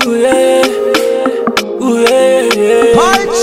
Ooh, yeah. Ooh, yeah, yeah.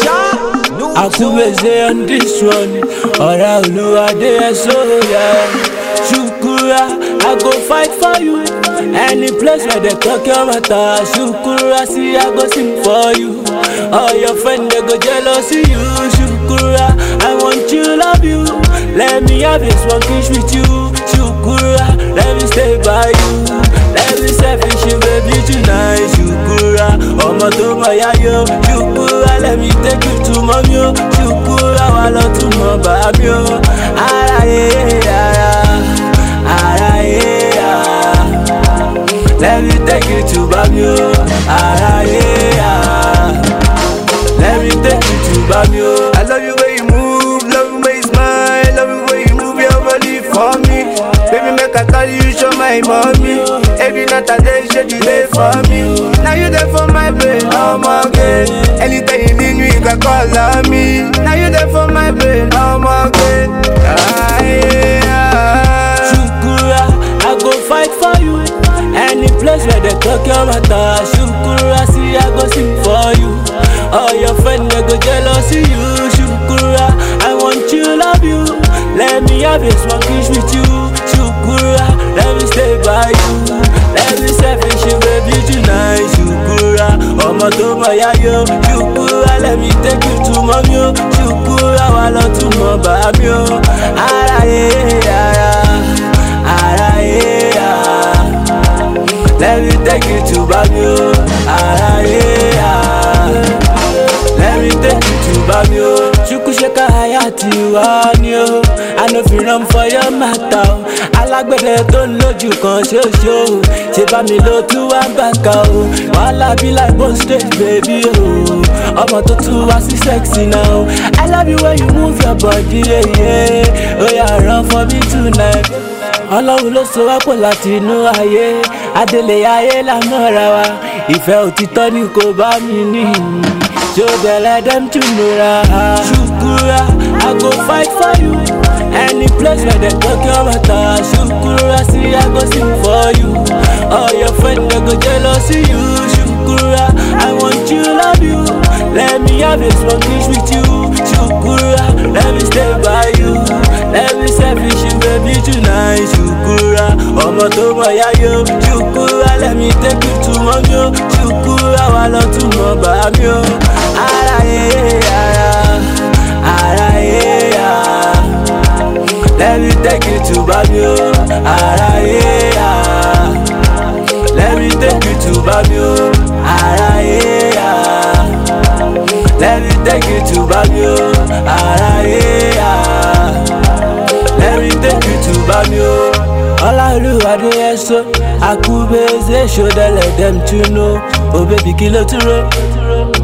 Akubeze on this one, ọ̀rẹ́ olúwadé ẹ̀sọ́ yẹ. Ṣukura, I go fight for you. Any place where they talk your matter, Shukura, see I go sing for you. All your friends they go jealous of you. Shukura, I want you, love you. Let me have this one kiss with you. Shukura, let me stay by you. Let me selfish you, baby tonight. Shukura, ọmọ tó mọ̀ yá yó. Shukura, let me take you to mommy o. Shukura, wà lọ tún mọ̀ bá mi o. Ara yé ara, ara yé ara. Let me take you to Bamio, ara yé ara. Let me take you to Bamio. I love you when you move, love you when you smile, love you when you move your body for me. Baby, make I call you, show my mommy. Every night I day, show you there for me. Now you there for my brain, oh my god. Anytime you need me, you can call on me. Now you there for my brain, oh my god. Ah, yeah. Shukura, I go fight for you. Any place where they talk your matter, Shukura, see I go sing for you. All your friends they go jealous of you. Shukura, I want you, love you. Let me have this one kiss with you. Shukura, let me stay by you. Let me selfish you, baby tonight. Shukura, ọmọ tó mọ̀ yá yó. Shukura, let me take you to mommy o. Shukura, wà lọ tún mọ̀ bá mi o. Ara yé ara, ara yé ara. Let me take you to Bamio, ara yé ara. Let me take you to Bamio. Chukwusheka Hayati wa ni o. I no fit run for your matter o. Alágbẹ̀dẹ tó ń lójú kan ṣoṣo o. Ṣé bá mi lo tú wá bàkà o? Wàhálà bí like bone straight baby o. Ọmọ tó tún wá sí sexy now. I love you when you move your body. Yeah, yeah. Oya run for me tonight ọlọ́run ló so wápò láti inú ayé adélé ayé lámọ́ra wa ìfẹ́ òtítọ́ ni kò bá mi ní ṣó bẹ̀rẹ̀ dem tún nura. ṣùkúra i go fight for you any place where dem talk your matter ṣùkúra sí i go sing for you all your friends dey go jealous of you ṣùkúra i want you love you let me have a small kiss with you ṣùkúra let me stay by you let me selfish you baby tonight ṣùkúra ọmọ tó mọ̀ yá yó ṣùkúra let me take you to mommy o ṣùkúra wà lọ tún mọ̀ bá mi o ara yé ara ara yé ara let me take you to bami o ara yé ara let me take you to bami o ara yé ara let me take you to bami o ara yé ara let me take you to Bamio. Ọláolúwadé ẹ̀sọ́, àkúbẹ̀ẹ́sẹ̀ ṣọ́dẹ̀lẹ̀ dem tún know. Oh baby kí ló tún rò?